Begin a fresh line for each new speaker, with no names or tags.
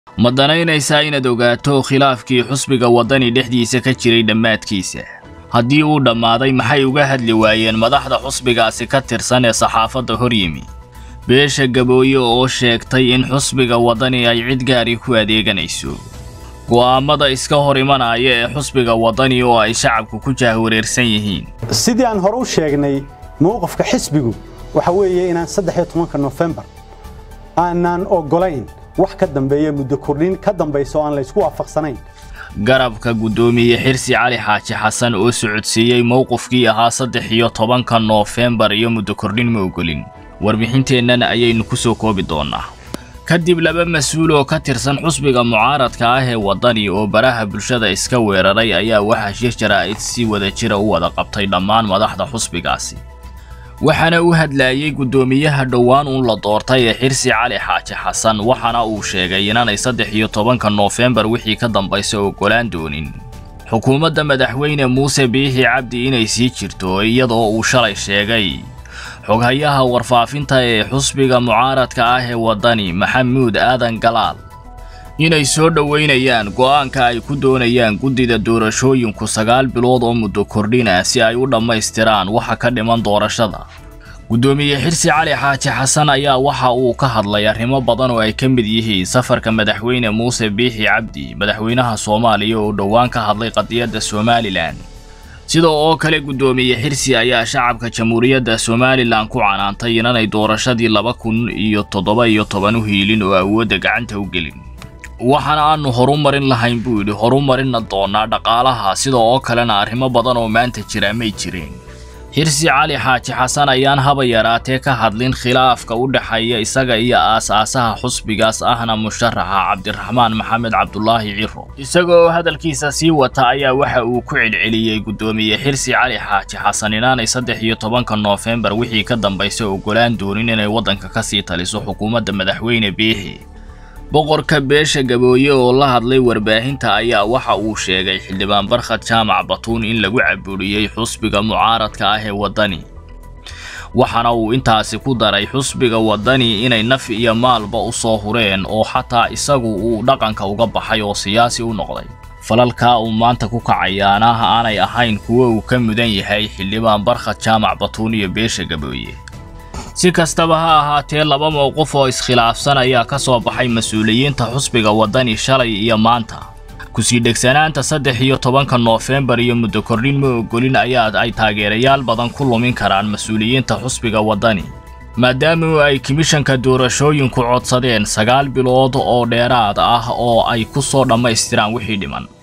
ma danaynaysaa inaad ogaato khilaafkii xusbiga waddani dhexdiisa ka jiray dhammaadkiisa haddii uu dhammaaday maxay uga hadli waayeen madaxda xusbigaasi ka tirsan ee saxaafadda hor yimi beesha gabooye oo sheegtay in xusbiga waddani ay cid gaari ku adeeganayso go'aammada iska hor imanaya ee xusbiga waddani oo ay shacabku ku jaahwareersan yihiin
sidii aan hore u sheegnay mowqifka xisbigu waxa weeye inaan saddex iyo tobanka nofembar aanaan oggolayn wax ka dambeeya muddo kordhin ka dambaysa oo aan laysku waafaqsanayn
garabka guddoomiye xirsi cali xaaji xasan oo socodsiiyey mowqifkii ahaa saddex iyo tobanka noofembar iyo muddo kordhin ma ogolin warbixinteennan ayaynu ku soo koobi doonnaa kadib laba mas-uul oo ka tirsan xusbiga mucaaradka ah ee waddani oo baraha bulshada iska weeraray ayaa waxaa shir jaraa'id si wada jira u wada qabtay dhammaan madaxda xusbigaasi waxaana u hadlaayey guddoomiyaha dhowaan uun la doortay ee xirsi cali xaaji xasan waxaana uu sheegay inaanay saddex iyo tobanka noofembar wixii ka dambaysa oggolaan doonin xukuumadda madaxweyne muuse biixi cabdi inay sii jirto iyadoo uu shalay sheegay xoghayaha warfaafinta ee xusbiga mucaaradka ah ee waddani maxamuud aadan galaal inay soo dhoweynayaan go'aanka ay ku doonayaan guddida doorashooyinku sagaal bilood oo muddo kordhina si ay u dhammaystiraan waxa ka dhiman doorashada guddoomiye xirsi cali xaaji xasan ayaa waxa uu ka hadlay arrimo badan oo ay ka mid yihiin safarka madaxweyne muuse biixi cabdi madaxweynaha soomaaliya oo dhowaan ka hadlay qadiyadda somalilan sidoo oo kale guddoomiye xirsi ayaa shacabka jamhuuriyadda somalilan ku canaantay inanay doorashadii laba kun iyo toddoba iyo toban u hiilin oo awoodda gacanta u gelin waxaana aanu horumarin lahayn buu yidhi horumarinna doonaa dhaqaalaha sidoo oo kalena arrimo badan oo maanta jira may jireen xirsi cali xaaji xasan ayaan haba yaraatee ka hadlin khilaafka u dhexeeya isaga iyo aas-aasaha xusbigaas ahna musharaxa cabdiraxmaan maxamed cabdulaahi ciro isaga oo hadalkiisa sii wata ayaa waxa uu ku celceliyey guddoomiye xirsi cali xaaji xasan inaanay saddex iyo tobanka noofembar wixii ka dambaysa oggolaan doonin inay waddanka ka sii taliso xukuumadda madaxweyne biixi boqorka beesha gabooye oo la hadlay warbaahinta ayaa waxa uu sheegay xildhibaan barkhad jaamac batuun in lagu caburiyey xusbiga mucaaradka ah ee waddani waxaana uu intaasi ku daray xusbiga waddani inay naf iyo maalba u soo hureen oo xataa isagu uu dhaqanka uga baxay oo siyaasi u noqday falalkaa uu maanta ku kacayaana aanay ahayn kuwo uu ka mudan yahay xildhibaan barkhad jaamac batuun iyo beesha gabooye si kastaba ha ahaatee laba mowqif oo iskhilaafsan ayaa ka soo baxay mas-uuliyiinta xusbiga waddani shalay iyo maanta kusii dhegsanaanta saddex iyo tobanka noofembar iyo muddo kordhin ma ogolin ayaa ay taageerayaal badan ku lumin karaan mas-uuliyiinta xusbiga waddani maadaama ay komishanka doorashooyinku codsadeen sagaal bilood oo dheeraad ah oo ay ku soo dhammaystiraan wixii dhiman